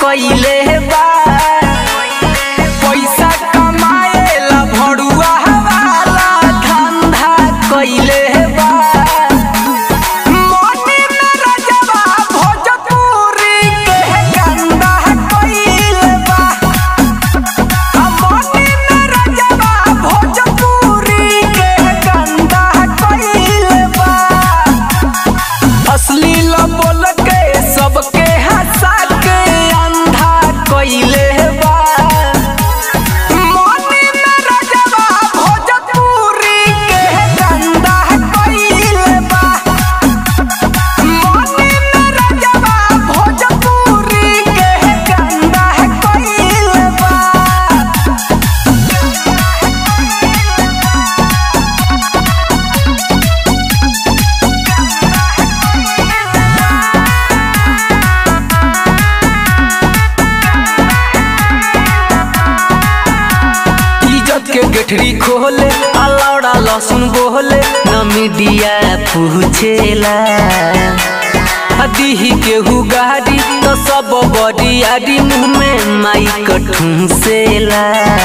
कइले बा पैसा कमाएला भड़ुआ वाला धंधा कइले बा मोती में रजवा भोजपुरी के गंदा कइले बा मोती में रजवा भोजपुरी के गंदा कइले बा अश्लील बोल के सबके हंसा के अंधा कइले बा मोती में रजवा भोजपुरी के गंदा कइले बा मोती में रजवा भोजपुरी के गंदा कइले बा इज्जत के गठरी खोले अलाउडा लहसुन बोले न मीडिया पूछेला दीही केहू गाड़ी तो सब बड़ी आड़ी मुंह में माइक ठूसेला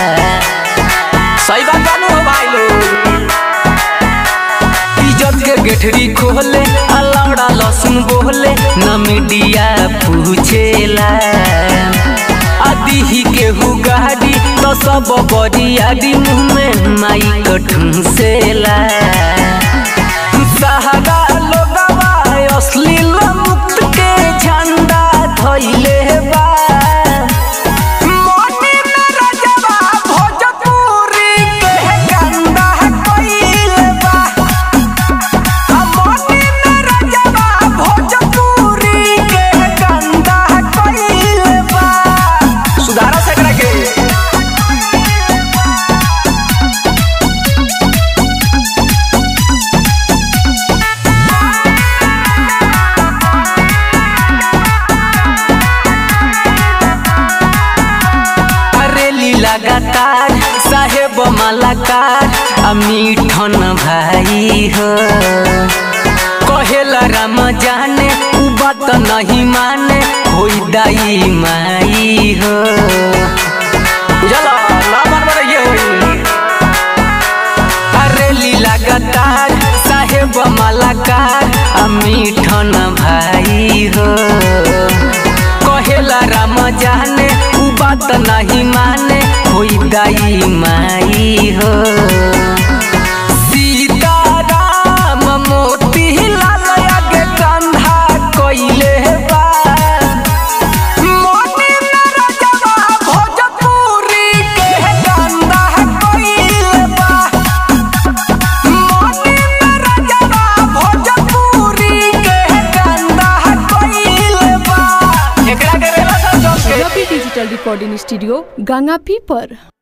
सही बात जानू हो भाई लोग इज्जत के गठरी खोले अलाउडा लहसुन बोले न मीडिया पूछेला आदि ही केहू गाड़ी तो सब बड़ी आदि मुंह में माई ठूसेला सहारा लोगवा अश्लील मुक्त के झंडा धइले बा मोती में रजवा भोजपुरी के गंदा कइले बा मोती में रजवा भोजपुरी के गंदा कइले बा सुधारा सकरा के अरेली लगातार साहेब मलाकार आ मीठन भाई हो कहेला राम जाने उ बात नहीं माने होई दाई माई हो उजाला ना मानवा ये होई अरेली लगातार साहेब मलाकार आ मीठन भाई हो कहेला राम जाने उ बात नहीं माने होई दाई माई हो सीताराम मोती लाल आगे कंधा कइले बा मोती में रजवा भोजपुरी के गंदा कइले बा मोती में रजवा भोजपुरी के गंदा कइले बा एकरा के रेला सब जम के रवि डिजिटल रिकॉर्डिंग स्टूडियो गंगापी पर